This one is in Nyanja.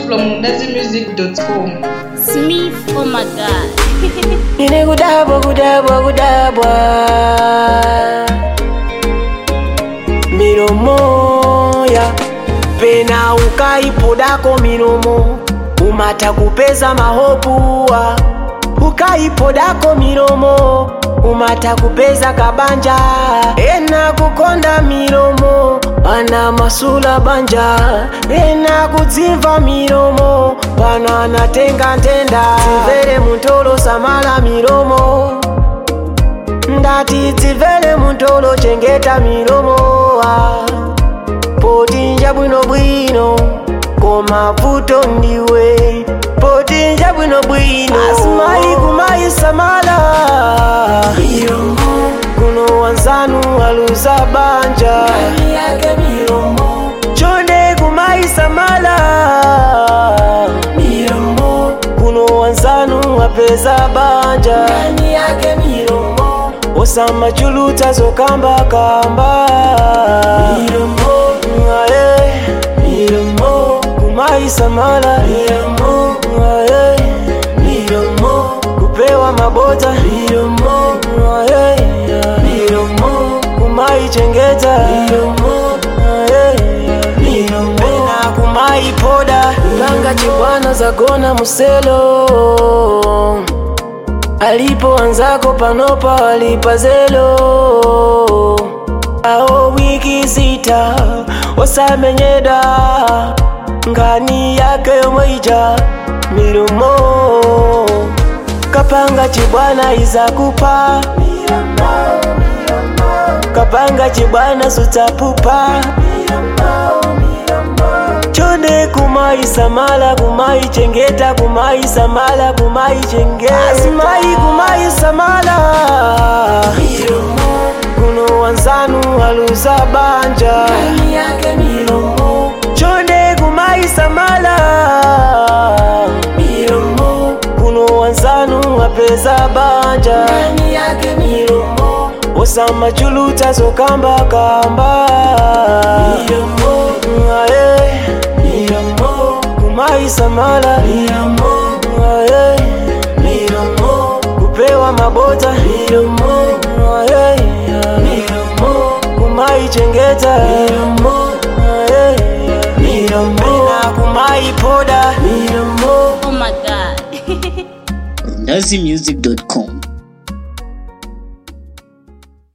from mundazimusic.com. Smith, oh my god. Nine kudabwa kudabwa kudabwa milomo ya pena ukaipodako milomo umata kupeza mahopuwa ukaipodako milomo umata kupeza kabanja ena kukonda milomo ana masula banja ena kudzimva milomo pana natenga ntenda dzimvere muntolo samala milomo ndati dzimvere muntolo chengeta milomo ah. potinja bwinobwino koma vuto ndiwe potinja bwinobwino asimayi kumayi samala kuno wanzanu aluza banja chonde kumayi samala kuno wanzanu apeza banja osamachuluta zokambakamba Aye. kumaisamala Aye. kupewa mabota Aye. kumaichengeta Aye. pena kumaipoda langa chibwana zagona muselo alipoanzako panopa walipazelo ao wiki sita osamenyeda ngani yake yomweija milumo kapanga chibwana izakupa kapanga chibwana sutapupa chonde kumaisamala kumaichengeta kumaisamala kumaichengeta asimai kumaisamala kuno wanzanu aluza banja chonde kumaisamala kuno wanzanu apeza banja osamachuluta zokambakamba Aye. kumaisamala Aye. kupewa mabota Aye. kumaichengeta Aye. pena kumaipoda Oh my god. mundazimusic.com